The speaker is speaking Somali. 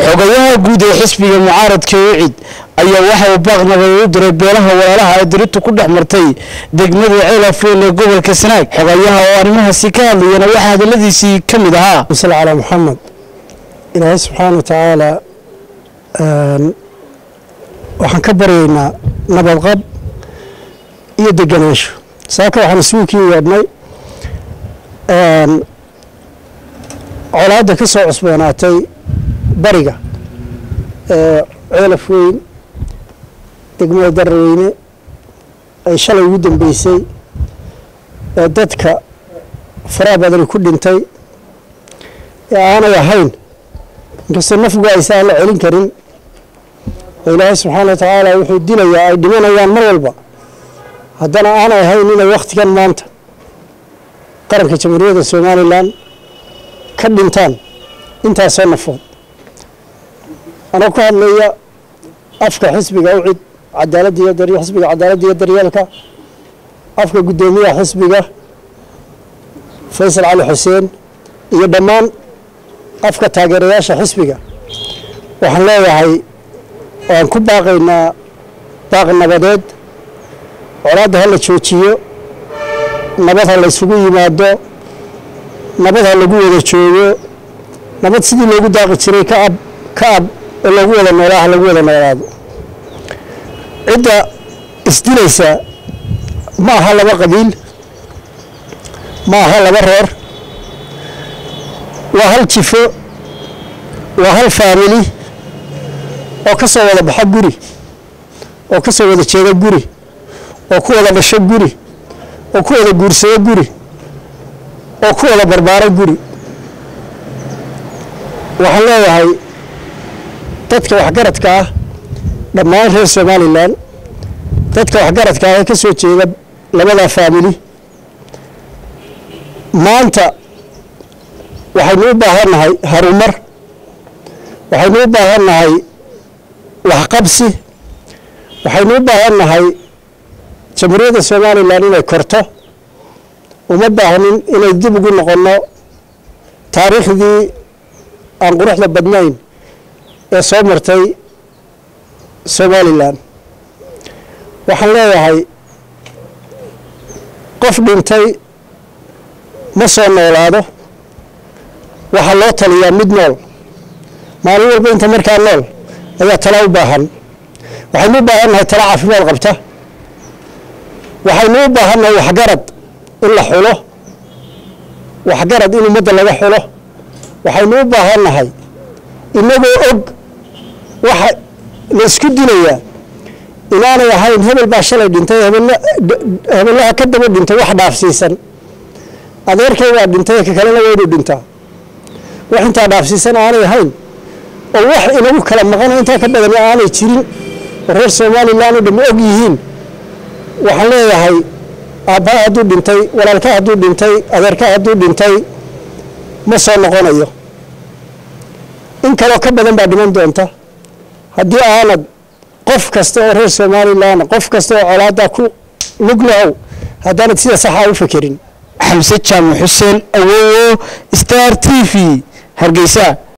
xogayaha guud ee xisbiga mucaaradka ucid ayaa waxa uu baaq nabadeed u diray beelaha walaalaha ee diritu ku dhex martay degmada ceelafeel ee gobolka sanaag xogayaha oo arrimahaasi ka hadlayana waxaa hadaladiisii ka mid ahaa sal calaa maxamed ilaahay subxaana wa tacaala waxaan ka baryaynaa nabadqab iyo deganaansho saaka waxaan isugu kii yeedhnay colaadda ka soo cusboonaatay bariga ee ceelaf weyn degmada daraweyne ay shalay ugu dambeysay ee dadka faraha badani ku dhintay ee aanay ahayn inkastoo nafgu aysan la celin karin oo ilaahay subxaana wa tacaala wuxuu dilayaa ay dhimanayaan mar walba haddana aanay ahayn inay wakhtigan maanta qaranka jamhuuriyadda somalilan ka dhintaan intaasoo nafood anoo ka hadlaya afka xisbiga ucid cadaaladda iyo dar xisbiga cadaaladda iyo daryeelka afka guddoomiyaha xisbiga faysal cali xuseen iyo dhammaan afka taageerayaasha xisbiga waxaan leeyahay waan ku baaqaynaa baaq nabadeed colaadda ha la joojiyo nabad ha la ysugu yimaado nabad ha lagu wada joogo nabad sidii loogu daaqi jiray ka ab ka ab oo loogu wada noolaa ha lagu wada noolaado cidda isdilaysa ma aha laba qabiil ma aha laba reer waa hal jifo waa hal faamili oo ka soo wada baxa guri oo ka soo wada jeeda guri oo ku wada dhasho guri oo ku wada guursado guri oo ku wada barbaaro guri waxaan leeyahay dadka waxgaradka ah dhammaan reer somalilan dadka waxgaradka ah ee ka soo jeeda labadaa faamili maanta waxaynu u baahannahay harumar waxaynu u baahannahay waxqabsi waxaynu u baahannahay jamhuuriyadda somalilan inay korto uma baahnin inay dib ugu noqonno taariikhdii aan quruxda badnayn ee soo martay somalilan waxaan leeyahay qof dhintay ma soo noolaado waxaa loo taliyaa mid nool maalin walba inta markaa nool ayaa tala u baahan waxaynu u baahannahay tala caafimaad qabta waxaynu u baahannahay waxgarad in la xulo waxgarad in ummadda laga xulo waxaynu u baahannahay inagoo og waxa la isku dilayaa inaanay ahayn hebel baa shalay dhintay hebellaha ka daba dhintay wax dhaafsiisan adeerkay baa dhintay ka kalena waa inuu dhintaa wax intaa dhaafsiisan aanay ahayn oo wax inagu kala maqano intaa ka badan aanay jirin oo reer somalilan oo dham og yihiin waxaan leeyahay aabbaha hadduu dhintay walaalka hadduu dhintay adeerka hadduu dhintay ma soo noqonayo in kaloo ka badan baa dhiman doonta haddii aanad qof kasta oo reer somalilan qof kasta oo colaaddaa ku lug lahow haddaanad sida saxaa u fekerin xamse jaamac xuseen awowo star t v hargeysa